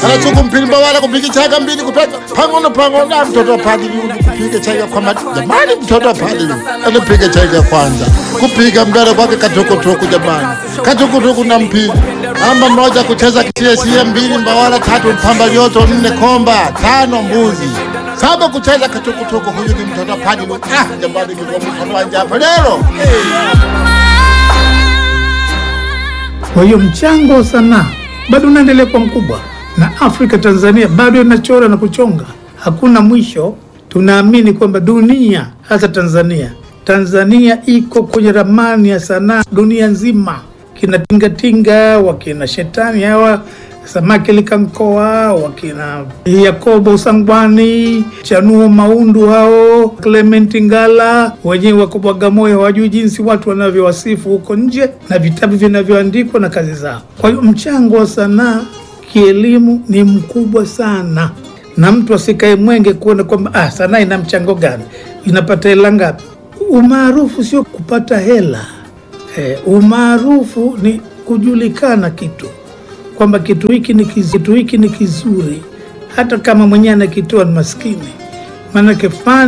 anachuku mpili mbawala kupika chaga mbili kupeka pangono pangono mtoto wa padri kupika chaga kwa mati jamani mtoto wa padri anapiga chaga kwanza kupiga mbele kwake katukutuku jamani katukutuku na mpili amba moja kucheza kitiesie mbili mbawala tatu mpamba lioto nne komba tano mbuzi saba kucheza katukutuku huyu ni mtoto wa padri ah jamani kwa mkono wa njapa leo Kwa hiyo mchango wa sanaa bado unaendelea kuwa mkubwa, na Afrika Tanzania bado inachora na kuchonga, hakuna mwisho. Tunaamini kwamba dunia, hasa Tanzania, Tanzania iko kwenye ramani ya sanaa dunia nzima. Kina tingatinga, wakina shetani hawa samaki likankoa, wakina Yakobo Sangwani, Chanuo Maundu, hao Clement Ngala, wenyewe wako Bagamoyo, hawajui jinsi watu wanavyowasifu huko nje na vitabu vinavyoandikwa na kazi zao. Kwa hiyo mchango wa sanaa kielimu ni mkubwa sana, na mtu asikae mwenge kuona kwamba ah, sanaa ina mchango gani, inapata hela ngapi. Umaarufu sio kupata hela eh, umaarufu ni kujulikana kitu kwamba kitu hiki ni kiz- kitu hiki ni kizuri, hata kama mwenyewe anakitoa ni maskini, maanake fani